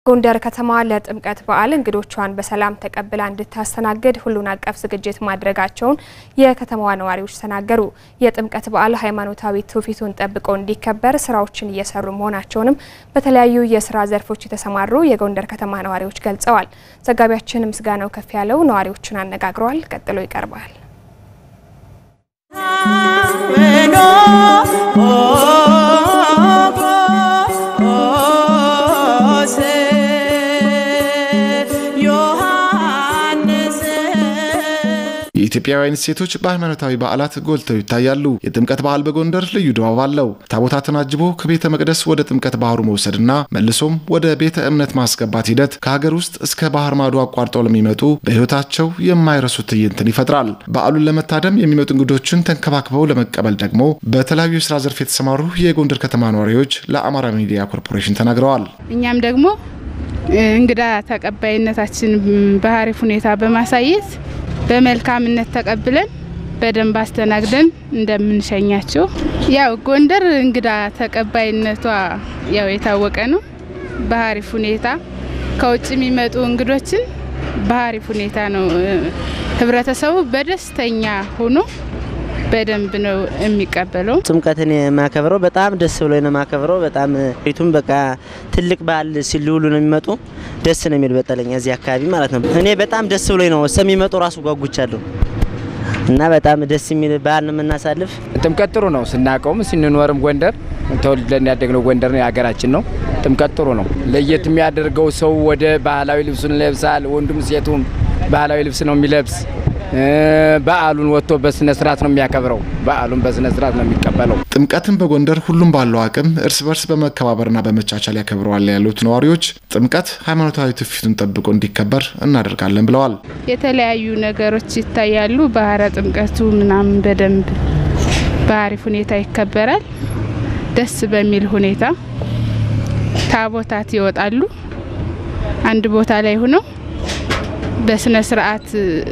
ጎንደር ከተማ ለጥምቀት በዓል እንግዶቿን በሰላም ተቀብላ እንድታስተናግድ ሁሉን አቀፍ ዝግጅት ማድረጋቸውን የከተማዋ ነዋሪዎች ተናገሩ። የጥምቀት በዓል ሃይማኖታዊ ትውፊቱን ጠብቆ እንዲከበር ስራዎችን እየሰሩ መሆናቸውንም በተለያዩ የስራ ዘርፎች የተሰማሩ የጎንደር ከተማ ነዋሪዎች ገልጸዋል። ዘጋቢያችን ምስጋናው ከፍ ያለው ነዋሪዎችን አነጋግረዋል። ቀጥሎ ይቀርባል። የኢትዮጵያውያን እሴቶች በሃይማኖታዊ በዓላት ጎልተው ይታያሉ። የጥምቀት በዓል በጎንደር ልዩ ድባብ አለው። ታቦታትን አጅቦ ከቤተ መቅደስ ወደ ጥምቀት ባህሩ መውሰድና መልሶም ወደ ቤተ እምነት ማስገባት ሂደት ከሀገር ውስጥ እስከ ባህር ማዶ አቋርጠው ለሚመጡ በሕይወታቸው የማይረሱት ትዕይንትን ይፈጥራል። በዓሉን ለመታደም የሚመጡ እንግዶችን ተንከባክበው ለመቀበል ደግሞ በተለያዩ የስራ ዘርፍ የተሰማሩ የጎንደር ከተማ ነዋሪዎች ለአማራ ሚዲያ ኮርፖሬሽን ተናግረዋል። እኛም ደግሞ እንግዳ ተቀባይነታችን በአሪፍ ሁኔታ በማሳየት በመልካምነት ተቀብለን በደንብ አስተናግደን እንደምንሸኛቸው። ያው ጎንደር እንግዳ ተቀባይነቷ ያው የታወቀ ነው። በአሪፍ ሁኔታ ከውጭ የሚመጡ እንግዶችን በአሪፍ ሁኔታ ነው ህብረተሰቡ በደስተኛ ሆኖ በደንብ ነው የሚቀበለው። ጥምቀትን የማከብረው በጣም ደስ ብሎ ነው የማከብረው። በጣም ቤቱም በቃ ትልቅ በዓል ሲልውሉ ነው የሚመጡ ደስ ነው የሚል በጠለኛ እዚህ አካባቢ ማለት ነው። እኔ በጣም ደስ ብሎ ነው እስከሚመጡ ራሱ ጓጉቻለሁ እና በጣም ደስ የሚል በዓል ነው የምናሳልፍ። ጥምቀት ጥሩ ነው ስናውቀውም ስንኖርም ጎንደር ተወልደን ያደግነው ጎንደር ነው የሀገራችን ነው። ጥምቀት ጥሩ ነው። ለየት የሚያደርገው ሰው ወደ ባህላዊ ልብሱን ይለብሳል። ወንዱም ሴቱም ባህላዊ ልብስ ነው የሚለብስ በዓሉን ወጥቶ በስነ ስርዓት ነው የሚያከብረው። በዓሉን በስነ ስርዓት ነው የሚቀበለው። ጥምቀትን በጎንደር ሁሉም ባለው አቅም እርስ በርስ በመከባበርና በመቻቻል ያከብረዋል ያሉት ነዋሪዎች ጥምቀት ሃይማኖታዊ ትውፊቱን ጠብቆ እንዲከበር እናደርጋለን ብለዋል። የተለያዩ ነገሮች ይታያሉ። ባህረ ጥምቀቱ ምናምን በደንብ በአሪፍ ሁኔታ ይከበራል። ደስ በሚል ሁኔታ ታቦታት ይወጣሉ። አንድ ቦታ ላይ ሆነው በስነ ስርዓት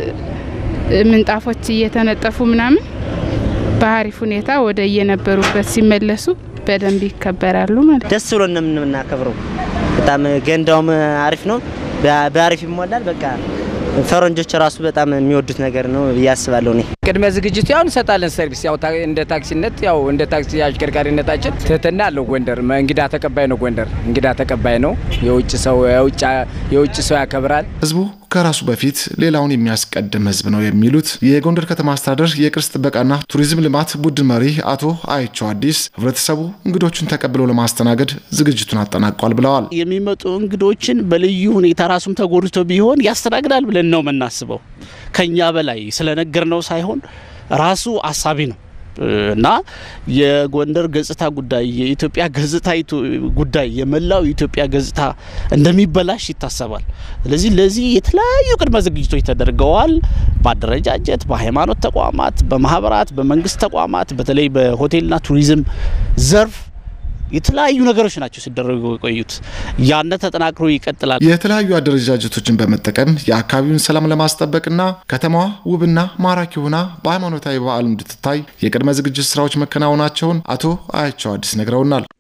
ምንጣፎች እየተነጠፉ ምናምን በአሪፍ ሁኔታ ወደ የነበሩበት ሲመለሱ በደንብ ይከበራሉ ማለት ደስ ብሎ ነው የምናከብረው። በጣም ገንዳውም አሪፍ ነው፣ በአሪፍ ይሞላል። በቃ ፈረንጆች ራሱ በጣም የሚወዱት ነገር ነው ብዬ አስባለሁ። እኔ ቅድመ ዝግጅቱ ያው እንሰጣለን ሰርቪስ ያው እንደ ታክሲነት ያው እንደ ታክሲ አሽከርካሪነታችን ትህትና አለው። ጎንደር እንግዳ ተቀባይ ነው። ጎንደር እንግዳ ተቀባይ ነው። የውጭ ሰው የውጭ ሰው ያከብራል። ህዝቡ ከራሱ በፊት ሌላውን የሚያስቀድም ህዝብ ነው የሚሉት የጎንደር ከተማ አስተዳደር የቅርስ ጥበቃና ቱሪዝም ልማት ቡድን መሪ አቶ አይቸው አዲስ ህብረተሰቡ እንግዶችን ተቀብሎ ለማስተናገድ ዝግጅቱን አጠናቋል ብለዋል። የሚመጡ እንግዶችን በልዩ ሁኔታ ራሱም ተጎድቶ ቢሆን ያስተናግዳል ብለን ነው የምናስበው። ከኛ በላይ ስለነገር ነው ሳይሆን ራሱ አሳቢ ነው እና የጎንደር ገጽታ ጉዳይ የኢትዮጵያ ገጽታ ጉዳይ የመላው የኢትዮጵያ ገጽታ እንደሚበላሽ ይታሰባል። ስለዚህ ለዚህ የተለያዩ ቅድመ ዝግጅቶች ተደርገዋል። በአደረጃጀት፣ በሃይማኖት ተቋማት፣ በማህበራት፣ በመንግስት ተቋማት በተለይ በሆቴልና ቱሪዝም ዘርፍ የተለያዩ ነገሮች ናቸው ሲደረጉ የቆዩት። ያነ ተጠናክሮ ይቀጥላል። የተለያዩ አደረጃጀቶችን በመጠቀም የአካባቢውን ሰላም ለማስጠበቅና ከተማዋ ውብና ማራኪ ሆና በሃይማኖታዊ በዓል እንድትታይ የቅድመ ዝግጅት ስራዎች መከናወናቸውን አቶ አያቸው አዲስ ነግረውናል።